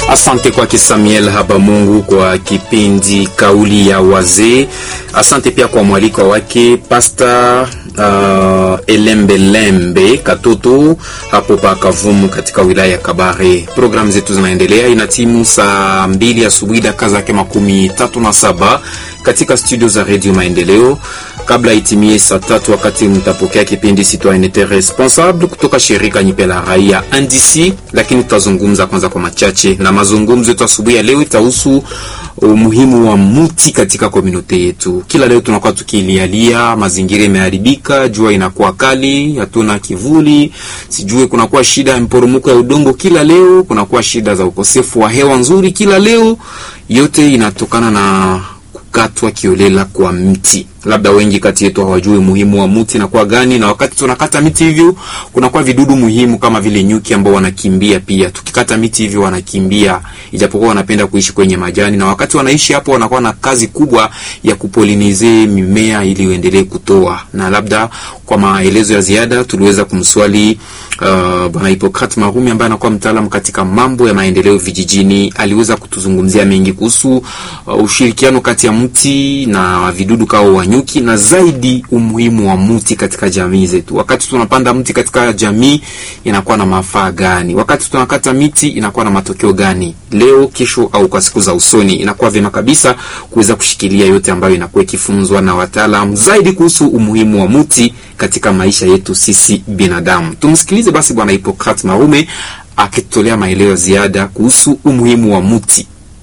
Asante kwake Samuel Habamungu kwa kipindi kauli ya wazee. Asante pia kwa mwaliko wake Pasta uh, Elembelembe Katoto hapo pa Kavumu katika wilaya ya Kabare. Programu zetu zinaendelea, ina timu saa mbili asubuhi dakika zake makumi tatu na saba katika studio za Radio Maendeleo kabla itimie saa tatu wakati mtapokea kipindi Citoyenneté Responsable kutoka shirika nyipe la raia NDC, lakini tutazungumza kwanza kwa machache, na mazungumzo yetu asubuhi ya leo itahusu umuhimu wa mti katika komunote yetu. Kila leo tunakuwa tukilialia, mazingira imeharibika, jua inakuwa kali, hatuna kivuli, sijue kunakuwa shida ya mporomoko ya udongo kila leo, kunakuwa shida za ukosefu wa hewa nzuri kila leo. Yote inatokana na kukatwa kiolela kwa mti. Labda wengi kati yetu hawajui umuhimu wa mti na kwa gani, na wakati tunakata miti hivyo kunakuwa vidudu muhimu kama vile nyuki ambao wanakimbia pia. Tukikata miti hivyo wanakimbia, ijapokuwa wanapenda kuishi kwenye majani, na wakati wanaishi hapo wanakuwa na kazi kubwa ya kupolinize mimea ili uendelee kutoa. Na labda kwa maelezo ya ziada tuliweza kumswali uh, bwana Hippocrate Marumi ambaye anakuwa mtaalamu katika mambo ya maendeleo vijijini. Aliweza kutuzungumzia mengi kuhusu uh, ushirikiano kati ya mti na vidudu kao wanyuki na zaidi umuhimu wa mti katika jamii zetu. Wakati tunapanda mti katika jamii inakuwa na mafaa gani? Wakati tunakata miti inakuwa na matokeo gani? Leo, kesho au kwa siku za usoni, inakuwa vyema kabisa kuweza kushikilia yote ambayo inakuwa ikifunzwa na wataalamu zaidi kuhusu umuhimu wa mti katika maisha yetu sisi binadamu. Tumsikilize basi bwana Hippocrate Marume akitolea maelezo ziada kuhusu umuhimu wa mti.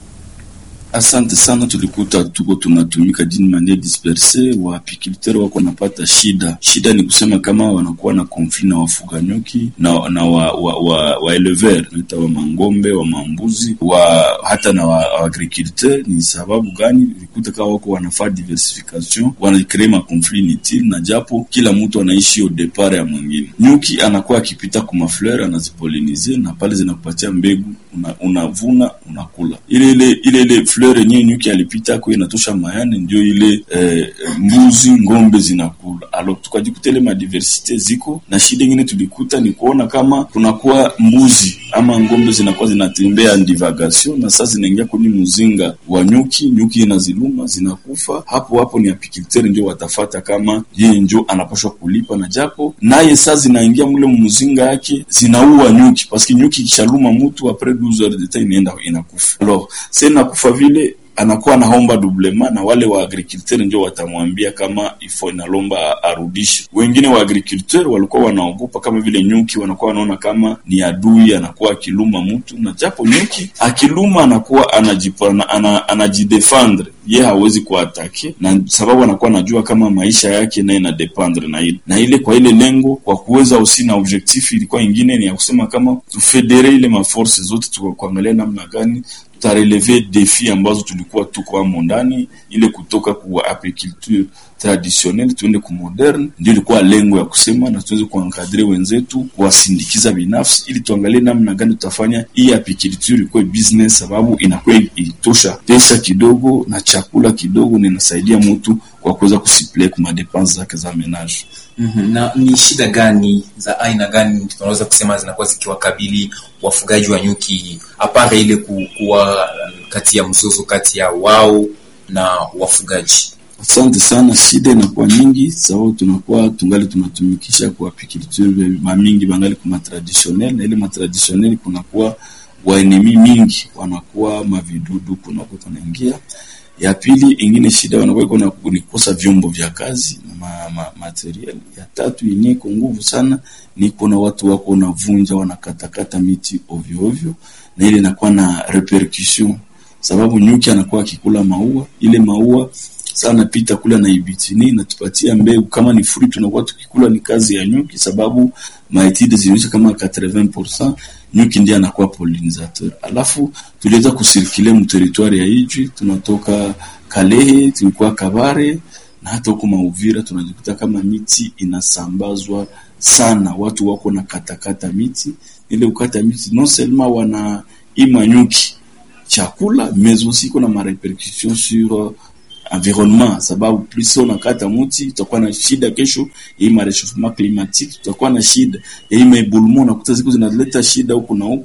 Asante sana. Tulikuta tuko tunatumika jini manie disperse, waapiculteur wako napata shida. Shida ni kusema kama wanakuwa na konfli na wafuga nyuki na, na wa, wa, wa, wa elever naita wa mangombe wa mambuzi wa hata na wa, wa agriculteur. Ni sababu gani? Tulikuta kama wako wanafaa diversification, wanakree makonfli inutile, na japo kila mtu anaishi au depart ya mwingine. Nyuki anakuwa akipita kwa mafleur anazipolinize, na pale zinakupatia mbegu, unavuna una unakula ile ile ile ile fleur yenyewe nyuki alipita kwa inatosha mayane, ndio ile eh, mbuzi ngombe zinakula. Alors tukajikuta ile madiversite ziko na shida ingine tulikuta ni kuona kama kunakuwa mbuzi ama ngombe zinakuwa zinatembea divagation, na sasa zinaingia kwenye mzinga wa nyuki, nyuki inaziluma zinakufa. Hapo hapo ni apiculteur ndio watafata kama yeye ndio anapashwa kulipa, na japo naye sasa zinaingia mule mzinga yake zinaua nyuki, paski nyuki ikishaluma mtu apres 12 heures de temps inaenda inakufa. Alors sasa inakufa vile anakuwa anaomba doublema na wale wa agriculteur ndio watamwambia kama ifo inalomba arudishe. Wengine wa agriculteur walikuwa wanaogopa kama vile nyuki, wanakuwa wanaona kama ni adui, anakuwa akiluma mtu, na japo nyuki akiluma anakuwa anajipana, ana, anajidefendre ye hawezi kuatake, na sababu anakuwa anajua kama maisha yake naye na dependre na ile na ile. Kwa ile lengo kwa kuweza usi na objectif ilikuwa ingine ni ya kusema kama tufedere ile maforce zote tukakuangalia namna gani tutareleve defi ambazo tulikuwa tuko amo ndani, ile kutoka ku apiculture traditionnel tuende ku moderne. Ndio ilikuwa lengo ya kusema na tuweze kuankadre wenzetu, kuwasindikiza binafsi, ili tuangalie namna gani tutafanya hii apiculture ikuwe business, sababu inakuwa itosha pesa kidogo na chakula kidogo, na inasaidia mtu kwa kuweza kusiple kwa madepense zake za menage. Mm -hmm. Na ni shida gani za aina gani tunaweza kusema zinakuwa zikiwakabili wafugaji wa nyuki apare ile kuwa kati ya mzozo kati ya wao na wafugaji? Asante sana. Shida inakuwa nyingi sababu tunakuwa tungali tunatumikisha kwa apiculture mamingi bangali kuma traditionnel, na ile matraditionel kunakuwa waenemi mingi, wanakuwa mavidudu kunakuwa kunaingia ya pili ingine shida wanakuwa ni kukosa vyombo vya kazi na ma, ma, material. Ya tatu yenye iko nguvu sana ni kuna watu wako wanavunja wanakatakata miti ovyo ovyo, na ile inakuwa na repercussion, sababu nyuki anakuwa akikula maua, ile maua sana pita kula na ibitini natupatia mbegu, kama ni fruit tunakuwa tukikula ni kazi ya nyuki, sababu maetide zinaonyesha kama 80% nyuki ndiye anakuwa pollinisateur. Alafu tuliweza kusirkile mu territoire ya Ijwi, tunatoka Kalehe, tulikuwa Kabare na hata huko Mauvira, tunajikuta kama miti inasambazwa sana, watu wako na katakata miti. Ile ukata miti non seulement wana ima nyuki chakula mais aussi kuna ma repercussion sur environnement, sababu plus unakata muti tutakuwa na shida kesho ya hii marechauffement climatique, tutakuwa na shida ya hii maeboulement, unakuta ziko zinaleta shida huku na huku,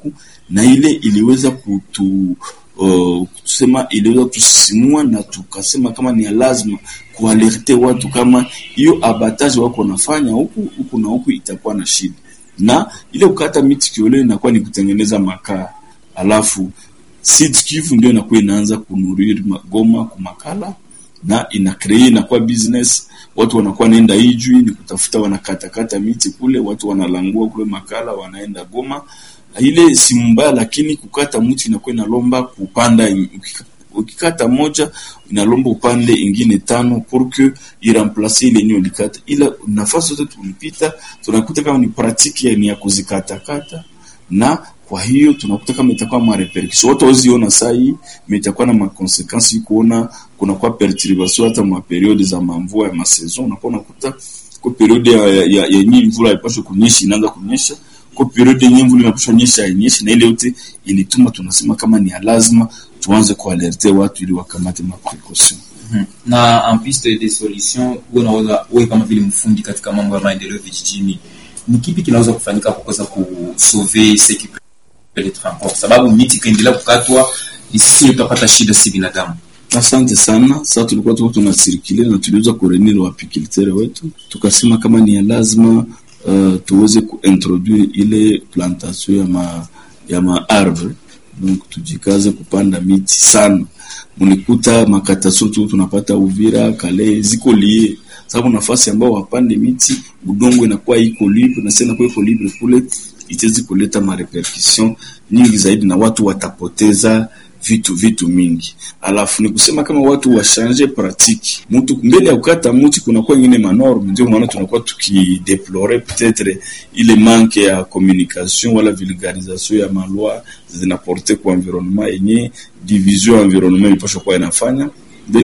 na ile iliweza kutu uh, kusema iliweza kutusisimua na tukasema kama ni ya lazima kualerte watu kama hiyo abatage wako nafanya huku huku na huku itakuwa na shida, na ile kukata miti kiole inakuwa ni kutengeneza makaa, alafu Sud Kivu ndio inakuwa inaanza kunuriri Goma kumakala na ina create inakuwa business, watu wanakuwa naenda Ijwi ni kutafuta, wanakatakata miti kule, watu wanalangua kule makala, wanaenda Goma. Ile si mbaya, lakini kukata mti inakuwa inalomba kupanda, ukikata moja inalomba upande ingine tano pour que iremplace ile yenyewe ulikata. Ila nafasi zote tulipita tunakuta kama ni pratique ya ni ya kuzikatakata na kwa hiyo tunakuta kama itakuwa ma repercussion watu waziona saa hii itakuwa na makonsekansi kuona kuna kwa perturbation hata ma periode za mamvua ya masaison, unakuwa unakuta kwa periode ya ya, ya, ya nyinyi mvula haipaswi kunyesha inaanza kunyesha, kwa periode yenyewe mvula inapaswa nyesha inyeshe, na ile yote ilituma tunasema kama ni lazima tuanze kualerte watu ili wakamate ma precaution Mhm. na en piste de solution, wewe unaweza wewe kama vile mfundi katika mambo ya maendeleo vijijini, ni kipi kinaweza kufanyika kwa kuweza kusauve sekipe de transport, sababu miti ikaendelea kukatwa, sisi tutapata shida, si binadamu. Asante sana. Sasa tulikuwa tuko tunasirikile na tuliweza kurenir wapikulteur wetu, tukasema kama ni ya lazima uh, tuweze kuintroduire ile plantation ya ma ya ma arbre, donc tujikaze kupanda miti sana. Munikuta makataso tu tunapata Uvira, Kale ziko lie sababu nafasi ambao wapande miti udongo inakuwa iko libre na sasa inakuwa iko libre kule, itawezi kuleta marepercussion nyingi zaidi na watu watapoteza vitu vitu mingi. Alafu ni kusema kama watu washanje pratique, mtu mbele ya kukata mti kunakuwa ingine manorme, ndio maana tunakuwa tukideplore peut-être ile manque ya communication wala vulgarisation ya maloi zinaporte kwa environnement yenye division ya environnement ilipaswa kuwa inafanya